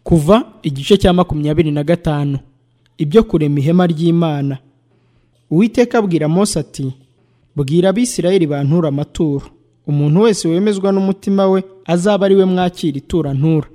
kuva igice cya makumyabiri na gatanu ibyo kurema ihema ry'imana uwiteka abwira mose ati bwira abisirayeli bantura amaturo umuntu wese wemezwa n'umutima we azaba ari we mwakira itura ntura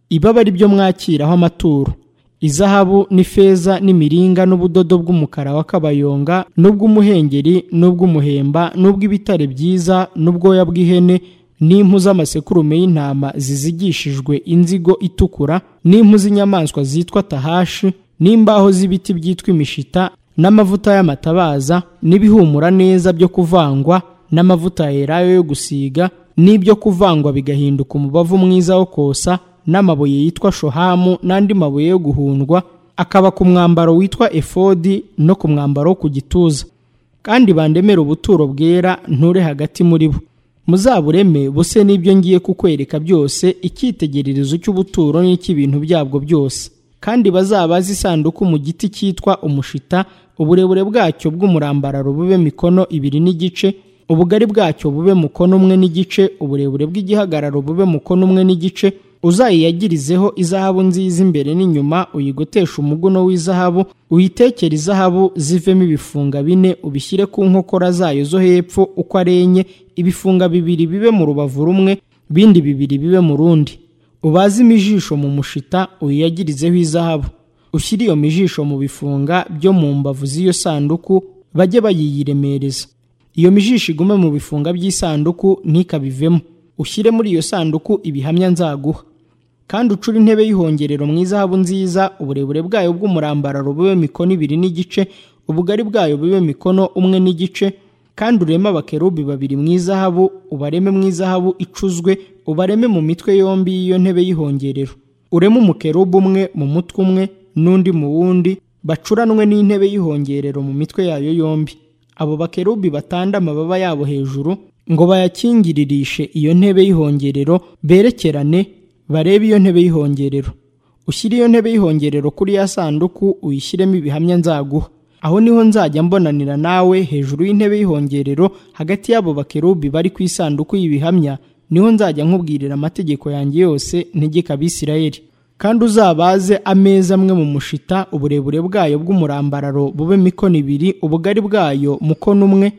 ibaba ari byo mwakiraho amaturo izahabu n'ifeza n'imiringa n'ubudodo bw'umukara wa kabayonga n'ubw'umuhengeri n'ubw'umuhemba n'ubw'ibitare byiza n'ubwoya bw'ihene n'impu z'amasekurume y'intama zizigishijwe inzigo itukura n'impu z'inyamaswa zitwa tahashi n'imbaho z'ibiti byitwa imishita n'amavuta y'amatabaza n'ibihumura neza byo kuvangwa n'amavuta yerayo yo gusiga n'ibyo kuvangwa bigahinduka umubavu mwiza wo kosa n'amabuye yitwa shohamu n'andi mabuye yo guhundwa akaba ku mwambaro witwa efodi no ku mwambaro wo ku gituza kandi bandemere ubuturo bwera nture hagati muri bo muzabureme buse n'ibyo ngiye kukwereka byose icyitegererezo cy'ubuturo n'icy'ibintu byabwo byose kandi bazabaze isanduku mu giti cyitwa umushita uburebure bwacyo bw'umurambararo bube mikono ibiri n'igice ubugari bwacyo bube mukono umwe n'igice uburebure bw'igihagararo bube mukono umwe n'igice uzayiyagirizeho izahabu nziza imbere n'inyuma uyigoteshe umuguno w'izahabu uyitekere izahabu zivemo ibifunga bine ubishyire ku nkokora zayo zo hepfo uko ari enye ibifunga bibiri bibe mu rubavu rumwe bindi bibiri bibe mu rundi ubaze imijisho mu mushita uyiyagirizeho izahabu ushyire iyo mijisho mu bifunga byo mu mbavu z'iyo sanduku bajye bayiyiremereza iyo mijisho igume mu bifunga by'isanduku ntikabivemo ushyire muri iyo sanduku ibihamya nzaguha kandi ucure intebe y'ihongerero mu izahabu nziza uburebure bwayo bw'umurambararo bube mikono ibiri n'igice ubugari bwayo bube mikono umwe n'igice kandi ureme abakerubi babiri mu izahabu ubareme mu izahabu icuzwe ubareme mu mitwe yombi y'iyo ntebe y'ihongerero ureme umukerubu umwe mu mutwe umwe n'undi mu wundi bacuranwe n'intebe y'ihongerero mu mitwe yayo yombi abo bakerubi batanda amababa yabo hejuru ngo bayakingiririshe iyo ntebe y'ihongerero berekerane barebe iyo ntebe y'ihongerero ushyire iyo ntebe y'ihongerero kuri ya sanduku uyishyiremo ibihamya nzaguha aho niho nzajya mbonanira nawe hejuru y'intebe y'ihongerero hagati y'abo bakerubi bari ku isanduku y'ibihamya niho nzajya nkubwirira amategeko yanjye yose ntegeka abisirayeli kandi uzabaze ameza amwe mu mushita uburebure bwayo bw'umurambararo bube mikono ibiri ubugari bwayo mukono umwe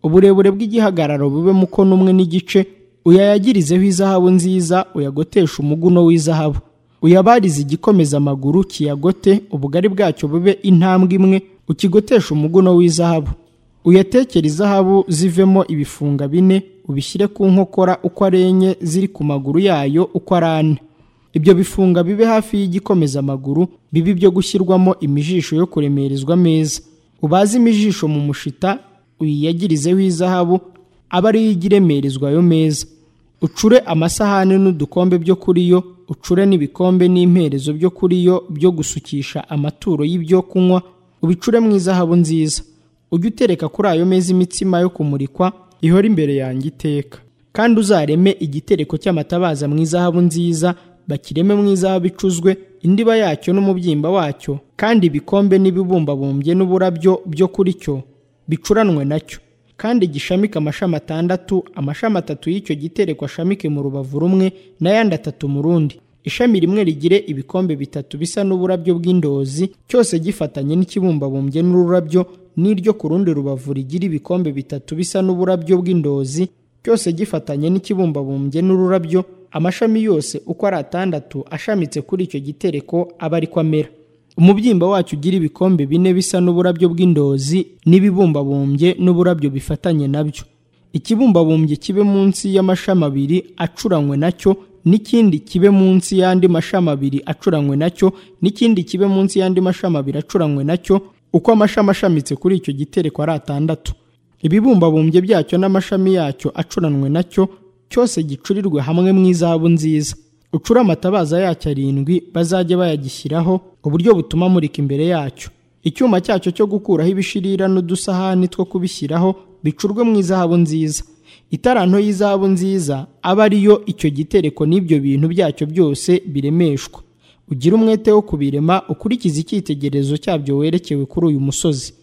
uburebure bw'igihagararo bube mukono umwe n'igice uyayagirizeho izahabu nziza uyagotesha umuguno w'izahabu uyabarize igikomeza amaguru kiyagote ubugari bwacyo bube intambwe imwe ukigotesha umuguno w'izahabu uyatekere izahabu zivemo ibifunga bine ubishyire ku nkokora uko ari enye ziri ku maguru yayo uko ari ane ibyo bifunga bibe hafi y'igikomeza amaguru bibe ibyo gushyirwamo imijisho yo kuremerezwa ameza ubaze imijisho mu mushita uyiyagirizeho izahabu aba ariyo ijya iremerezwa ayo meza ucure amasahani n'udukombe byo kuri yo ucure n'ibikombe n'imperezo byo kuri yo byo gusukisha amaturo y'ibyo kunywa ubicure mu izahabu nziza ujye utereka kuri ayo meza imitsima yo kumurikwa ihora imbere yanjye iteka kandi uzareme igitereko cy'amatabaza mu izahabu nziza bakireme mu izahabu icuzwe indiba yacyo n'umubyimba wacyo kandi ibikombe n'ibibumbabumbye n'uburabyo byo kuri cyo bicuranwe nacyo kandi gishamike amashami atandatu amashami atatu y'icyo gitereko ashamike mu rubavu rumwe n'ayandi atatu mu rundi ishami rimwe rigire ibikombe bitatu bisa n'uburabyo bw'indozi cyose gifatanye n'ikibumbabumye n'ururabyo n'iryo ku rundi rubavu rigira ibikombe bitatu bisa n'uburabyo bw'indozi cyose gifatanye n'ikibumbabumye n'ururabyo amashami yose uko ari atandatu ashamitse kuri icyo gitereko aba ariko amera umubyimba wacyo ugira ibikombe bine bisa n'uburabyo bw'indozi n'ibibumbabumbye n'uburabyo bifatanye nabyo ikibumbabumbye kibe munsi y'amashami abiri acuranywe nacyo n'ikindi kibe munsi y'andi mashami abiri acuranywe nacyo n'ikindi kibe munsi y'andi mashami abiri acuranywe nacyo uko amashami ashamitse kuri icyo gitereko ari atandatu ibibumbabumbye byacyo n'amashami yacyo acuranwe nacyo cyose gicurirwe hamwe mu izahabu nziza ucure amatabaza yacyo arindwi bazajya bayagishyiraho uburyo butuma amurika imbere yacyo icyuma cyacyo cyo gukuraho ibishirira n'udusahani two kubishyiraho bicurwe mu izahabu nziza itaranto y'izahabu nziza aba ariyo icyo gitereko n'ibyo bintu byacyo byose biremeshwa ugire umwete wo kubirema ukurikize icyitegererezo cyabyo werekewe kuri uyu musozi